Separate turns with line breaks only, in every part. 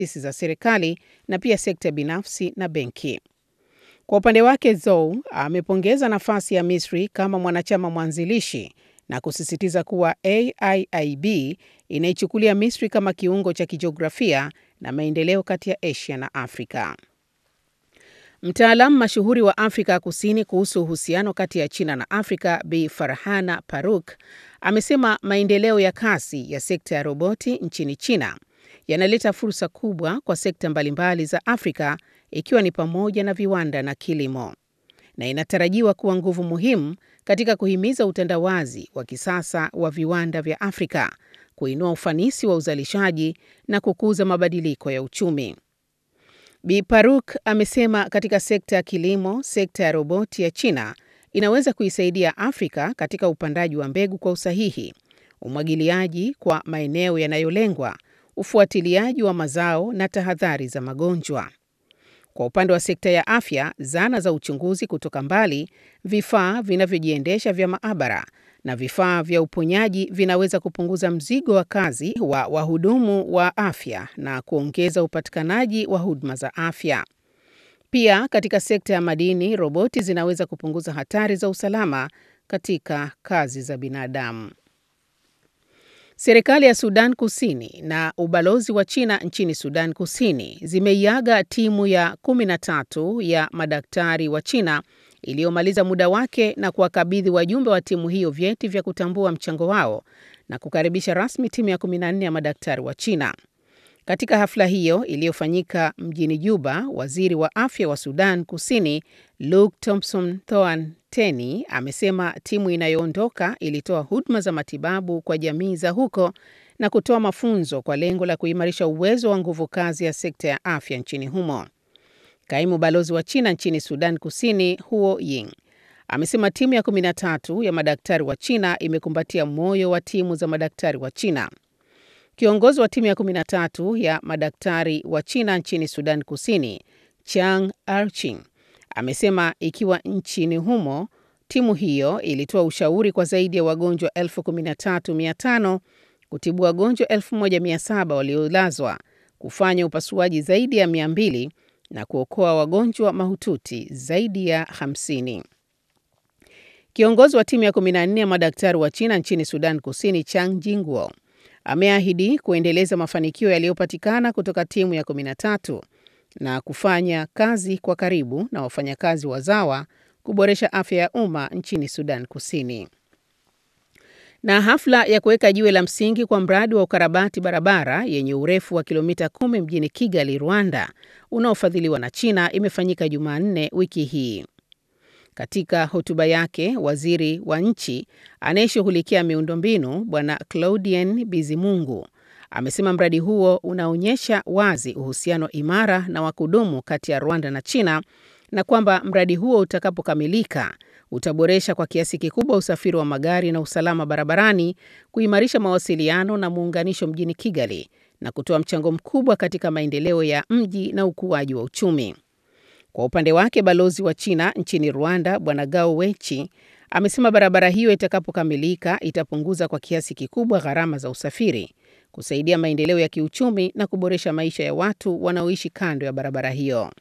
taasisi za serikali na pia sekta binafsi na benki. Kwa upande wake, Zhou amepongeza nafasi ya Misri kama mwanachama mwanzilishi na kusisitiza kuwa AIIB inaichukulia Misri kama kiungo cha kijiografia na maendeleo kati ya Asia na Afrika. Mtaalamu mashuhuri wa Afrika Kusini kuhusu uhusiano kati ya China na Afrika, Bi Farhana Farooq amesema maendeleo ya kasi ya sekta ya roboti nchini China yanaleta fursa kubwa kwa sekta mbalimbali za Afrika ikiwa ni pamoja na viwanda na kilimo, na inatarajiwa kuwa nguvu muhimu katika kuhimiza utandawazi wa kisasa wa viwanda vya Afrika, kuinua ufanisi wa uzalishaji na kukuza mabadiliko ya uchumi. Bi Farooq amesema katika sekta ya kilimo, sekta ya roboti ya China inaweza kuisaidia Afrika katika upandaji wa mbegu kwa usahihi, umwagiliaji kwa maeneo yanayolengwa, ufuatiliaji wa mazao na tahadhari za magonjwa. Kwa upande wa sekta ya afya, zana za uchunguzi kutoka mbali, vifaa vinavyojiendesha vya maabara na vifaa vya uponyaji vinaweza kupunguza mzigo wa kazi wa wahudumu wa afya na kuongeza upatikanaji wa huduma za afya. Pia katika sekta ya madini, roboti zinaweza kupunguza hatari za usalama katika kazi za binadamu. Serikali ya Sudan Kusini na ubalozi wa China nchini Sudan Kusini zimeiaga timu ya 13 ya madaktari wa China iliyomaliza muda wake na kuwakabidhi wajumbe wa timu hiyo vyeti vya kutambua mchango wao na kukaribisha rasmi timu ya 14 ya madaktari wa China. Katika hafla hiyo iliyofanyika mjini Juba, waziri wa afya wa Sudan Kusini Luke Thompson Thoan Teni amesema timu inayoondoka ilitoa huduma za matibabu kwa jamii za huko na kutoa mafunzo kwa lengo la kuimarisha uwezo wa nguvu kazi ya sekta ya afya nchini humo. Kaimu balozi wa China nchini Sudan Kusini Huo Ying amesema timu ya 13 ya madaktari wa China imekumbatia moyo wa timu za madaktari wa China. Kiongozi wa timu ya 13 ya madaktari wa China nchini Sudan Kusini, Chang Arching, amesema ikiwa nchini humo timu hiyo ilitoa ushauri kwa zaidi ya wagonjwa 13,500 kutibu wagonjwa 1,700 waliolazwa, kufanya upasuaji zaidi ya 200 na kuokoa wagonjwa mahututi zaidi ya 50. Kiongozi wa timu ya 14 ya madaktari wa China nchini Sudan Kusini, Chang Jingwo, ameahidi kuendeleza mafanikio yaliyopatikana kutoka timu ya 13 na kufanya kazi kwa karibu na wafanyakazi wazawa kuboresha afya ya umma nchini Sudan Kusini. Na hafla ya kuweka jiwe la msingi kwa mradi wa ukarabati barabara yenye urefu wa kilomita kumi mjini Kigali, Rwanda, unaofadhiliwa na China imefanyika Jumanne wiki hii. Katika hotuba yake, waziri wa nchi anayeshughulikia miundombinu Bwana Claudien Bizimungu amesema mradi huo unaonyesha wazi uhusiano imara na wa kudumu kati ya Rwanda na China na kwamba mradi huo utakapokamilika utaboresha kwa kiasi kikubwa usafiri wa magari na usalama barabarani, kuimarisha mawasiliano na muunganisho mjini Kigali na kutoa mchango mkubwa katika maendeleo ya mji na ukuaji wa uchumi. Kwa upande wake, balozi wa China nchini Rwanda Bwana Gao Wechi amesema barabara hiyo itakapokamilika itapunguza kwa kiasi kikubwa gharama za usafiri, kusaidia maendeleo ya kiuchumi na kuboresha maisha ya watu wanaoishi kando ya barabara hiyo.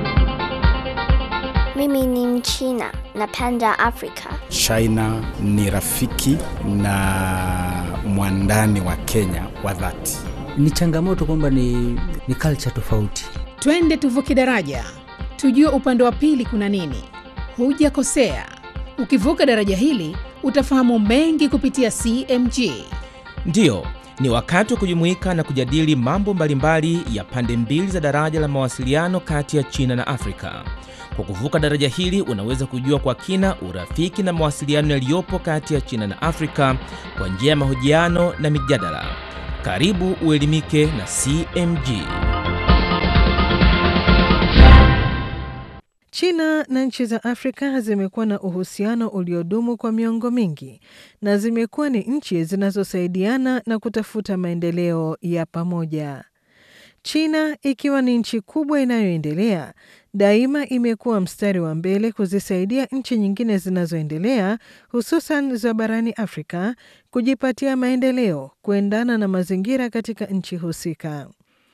Mimi ni Mchina, napenda Afrika.
China ni rafiki na mwandani wa Kenya wa dhati.
Ni changamoto kwamba ni, ni culture tofauti.
Twende tuvuke daraja, tujue upande wa pili kuna nini. Hujakosea, ukivuka daraja hili utafahamu mengi kupitia CMG.
Ndiyo, ni wakati wa kujumuika na kujadili mambo mbalimbali ya pande mbili za daraja la mawasiliano kati ya China na Afrika. Kwa kuvuka daraja hili unaweza kujua kwa kina urafiki na mawasiliano yaliyopo kati ya China na Afrika kwa njia ya mahojiano na mijadala. Karibu uelimike na CMG.
China na nchi za Afrika zimekuwa na uhusiano uliodumu kwa miongo mingi na zimekuwa ni nchi zinazosaidiana na kutafuta maendeleo ya pamoja. China ikiwa ni nchi kubwa inayoendelea, daima imekuwa mstari wa mbele kuzisaidia nchi nyingine zinazoendelea, hususan za barani Afrika, kujipatia maendeleo kuendana na mazingira katika nchi husika.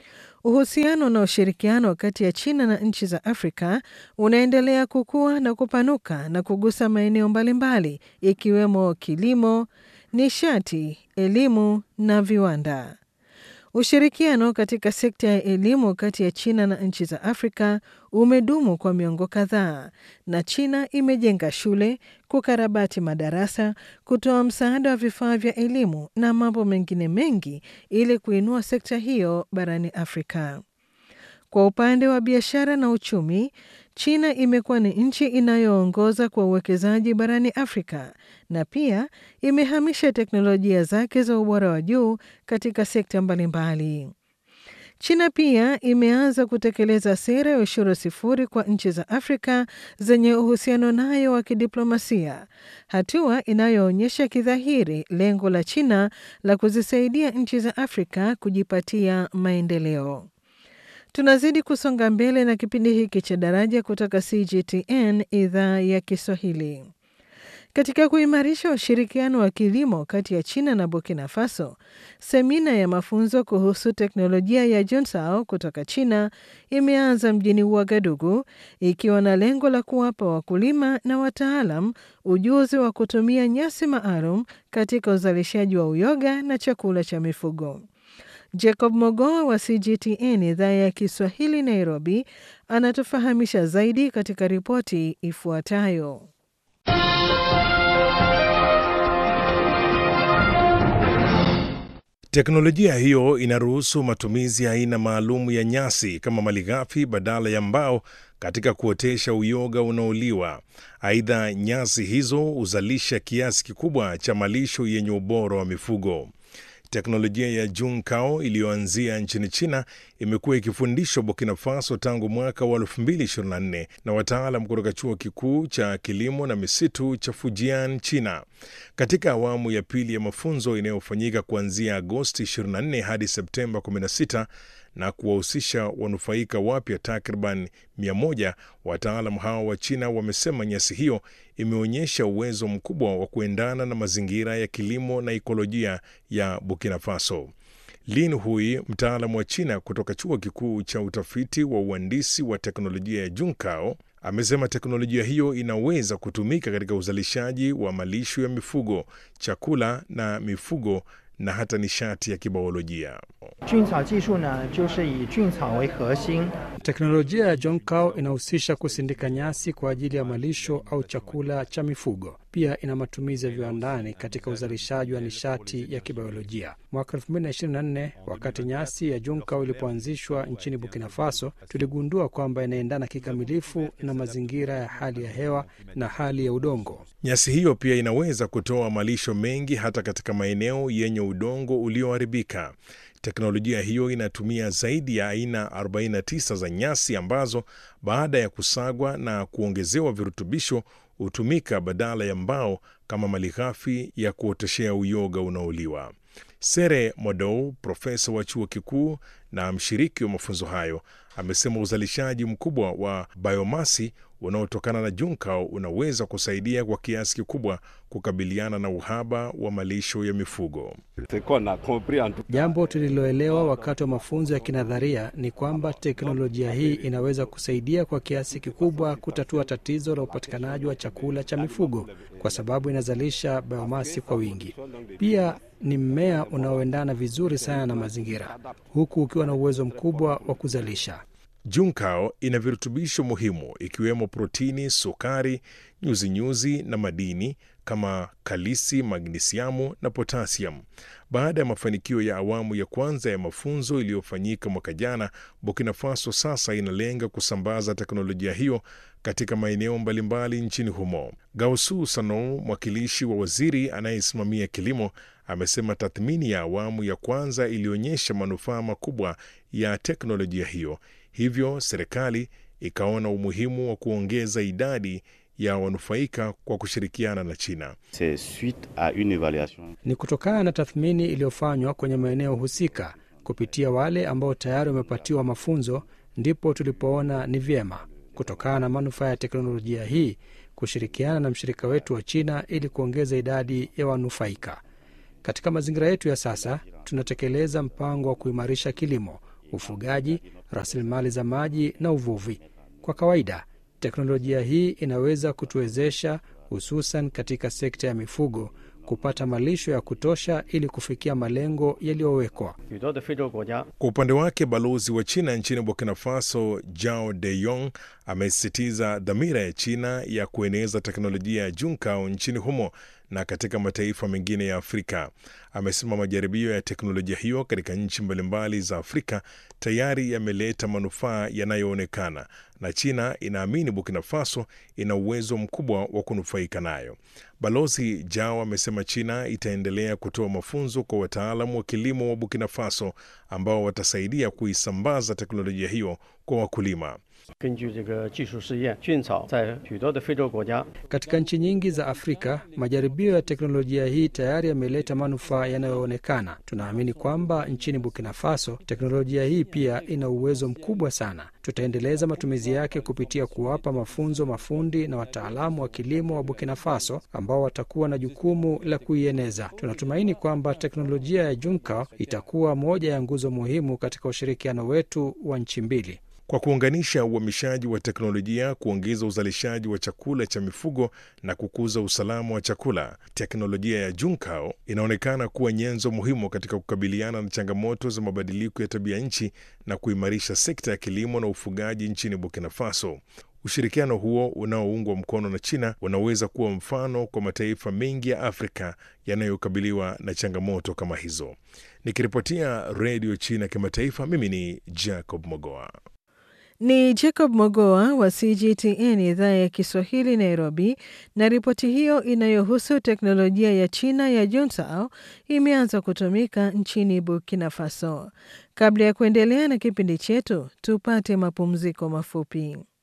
Uhusiano na ushirikiano kati ya China na nchi za Afrika unaendelea kukua na kupanuka na kugusa maeneo mbalimbali ikiwemo kilimo, nishati, elimu na viwanda. Ushirikiano katika sekta ya elimu kati ya China na nchi za Afrika umedumu kwa miongo kadhaa, na China imejenga shule, kukarabati madarasa, kutoa msaada wa vifaa vya elimu na mambo mengine mengi ili kuinua sekta hiyo barani Afrika. Kwa upande wa biashara na uchumi, China imekuwa ni nchi inayoongoza kwa uwekezaji barani Afrika na pia imehamisha teknolojia zake za ubora wa juu katika sekta mbalimbali. China pia imeanza kutekeleza sera ya ushuru sifuri kwa nchi za Afrika zenye uhusiano nayo wa kidiplomasia, hatua inayoonyesha kidhahiri lengo la China la kuzisaidia nchi za Afrika kujipatia maendeleo. Tunazidi kusonga mbele na kipindi hiki cha Daraja kutoka CGTN idhaa ya Kiswahili. Katika kuimarisha ushirikiano wa kilimo kati ya China na Burkina Faso, semina ya mafunzo kuhusu teknolojia ya Junsao kutoka China imeanza mjini Ouagadougou ikiwa na lengo la kuwapa wakulima na wataalam ujuzi wa kutumia nyasi maalum katika uzalishaji wa uyoga na chakula cha mifugo. Jacob Mogoa wa CGTN idhaa ya Kiswahili Nairobi anatufahamisha zaidi katika ripoti ifuatayo.
Teknolojia hiyo inaruhusu matumizi ya aina maalum ya nyasi kama malighafi badala ya mbao katika kuotesha uyoga unaoliwa. Aidha, nyasi hizo huzalisha kiasi kikubwa cha malisho yenye ubora wa mifugo. Teknolojia ya Junkao iliyoanzia nchini China imekuwa ikifundishwa Burkina Faso tangu mwaka wa 2024 na wataalam kutoka chuo kikuu cha kilimo na misitu cha Fujian, China. Katika awamu ya pili ya mafunzo inayofanyika kuanzia Agosti 24 hadi Septemba 16 na kuwahusisha wanufaika wapya takriban 100, wataalam hao wa China wamesema nyasi hiyo imeonyesha uwezo mkubwa wa kuendana na mazingira ya kilimo na ikolojia ya Burkina Faso. Lin Hui, mtaalamu wa China kutoka chuo kikuu cha utafiti wa uhandisi wa teknolojia ya Junkao, amesema teknolojia hiyo inaweza kutumika katika uzalishaji wa malisho ya mifugo, chakula na mifugo na hata nishati ya kibiolojia.
Teknolojia ya Jonkao inahusisha kusindika nyasi kwa ajili ya malisho au chakula cha mifugo. Pia ina matumizi ya viwandani katika uzalishaji wa nishati ya kibiolojia. Mwaka 2024 wakati nyasi ya Jonkao ilipoanzishwa nchini Burkina Faso, tuligundua kwamba inaendana kikamilifu na mazingira ya hali ya hewa na hali ya udongo.
Nyasi hiyo pia inaweza kutoa malisho mengi hata katika maeneo yenye udongo ulioharibika. Teknolojia hiyo inatumia zaidi ya aina 49 za nyasi ambazo baada ya kusagwa na kuongezewa virutubisho hutumika badala ya mbao kama malighafi ya kuoteshea uyoga unaoliwa. Sere Modou, profesa wa chuo kikuu na mshiriki wa mafunzo hayo, amesema uzalishaji mkubwa wa biomasi unaotokana na Junkao unaweza kusaidia kwa kiasi kikubwa kukabiliana na uhaba wa malisho ya mifugo.
Jambo tuliloelewa wakati wa mafunzo ya kinadharia ni kwamba teknolojia hii inaweza kusaidia kwa kiasi kikubwa kutatua tatizo la upatikanaji wa chakula cha mifugo kwa sababu inazalisha biomasi kwa wingi. Pia ni mmea unaoendana vizuri sana na mazingira, huku ukiwa na uwezo mkubwa wa kuzalisha.
Junkao ina virutubisho muhimu ikiwemo protini, sukari, nyuzinyuzi na madini kama kalisi, magnisiamu na potasiamu. Baada ya mafanikio ya awamu ya kwanza ya mafunzo iliyofanyika mwaka jana, Burkina Faso sasa inalenga kusambaza teknolojia hiyo katika maeneo mbalimbali nchini humo. Gausu Sano, mwakilishi wa waziri anayesimamia kilimo, amesema tathmini ya awamu ya kwanza ilionyesha manufaa makubwa ya teknolojia hiyo, hivyo serikali ikaona umuhimu wa kuongeza idadi ya wanufaika kwa kushirikiana na China.
Ni kutokana na tathmini iliyofanywa kwenye maeneo husika kupitia wale ambao tayari wamepatiwa mafunzo, ndipo tulipoona ni vyema kutokana na manufaa ya teknolojia hii kushirikiana na mshirika wetu wa China ili kuongeza idadi ya wanufaika. Katika mazingira yetu ya sasa, tunatekeleza mpango wa kuimarisha kilimo ufugaji, rasilimali za maji na uvuvi. Kwa kawaida, teknolojia hii inaweza kutuwezesha, hususan katika sekta ya mifugo, kupata malisho ya kutosha ili kufikia malengo yaliyowekwa.
Kwa upande wake, balozi wa China nchini Burkina Faso Jao De Yong amesisitiza dhamira ya China ya kueneza teknolojia ya Junkao nchini humo na katika mataifa mengine ya Afrika. Amesema majaribio ya teknolojia hiyo katika nchi mbalimbali za Afrika tayari yameleta manufaa yanayoonekana na China inaamini Burkina Faso ina uwezo mkubwa wa kunufaika nayo. Balozi Jao amesema China itaendelea kutoa mafunzo kwa wataalamu wa kilimo wa Burkina Faso ambao watasaidia kuisambaza teknolojia hiyo kwa wakulima.
Katika nchi nyingi za Afrika, majaribio ya teknolojia hii tayari yameleta manufaa yanayoonekana. Tunaamini kwamba nchini Burkina Faso teknolojia hii pia ina uwezo mkubwa sana. Tutaendeleza matumizi yake kupitia kuwapa mafunzo mafundi na wataalamu wa kilimo wa Burkina Faso ambao watakuwa na jukumu la kuieneza. Tunatumaini kwamba teknolojia ya Junkao itakuwa moja ya nguzo muhimu katika ushirikiano wetu wa nchi mbili.
Kwa kuunganisha uhamishaji wa teknolojia, kuongeza uzalishaji wa chakula cha mifugo na kukuza usalama wa chakula, teknolojia ya Junkao inaonekana kuwa nyenzo muhimu katika kukabiliana na changamoto za mabadiliko ya tabia nchi na kuimarisha sekta ya kilimo na ufugaji nchini Burkina Faso. Ushirikiano huo unaoungwa mkono na China unaweza kuwa mfano kwa mataifa mengi ya Afrika yanayokabiliwa na changamoto kama hizo. Nikiripotia Redio China Kimataifa, mimi ni Jacob Mogoa.
Ni Jacob Mogoa wa CGTN idhaa ya Kiswahili Nairobi, na ripoti hiyo inayohusu teknolojia ya China ya Juntao imeanza kutumika nchini Burkina Faso. Kabla ya kuendelea na kipindi chetu, tupate mapumziko mafupi.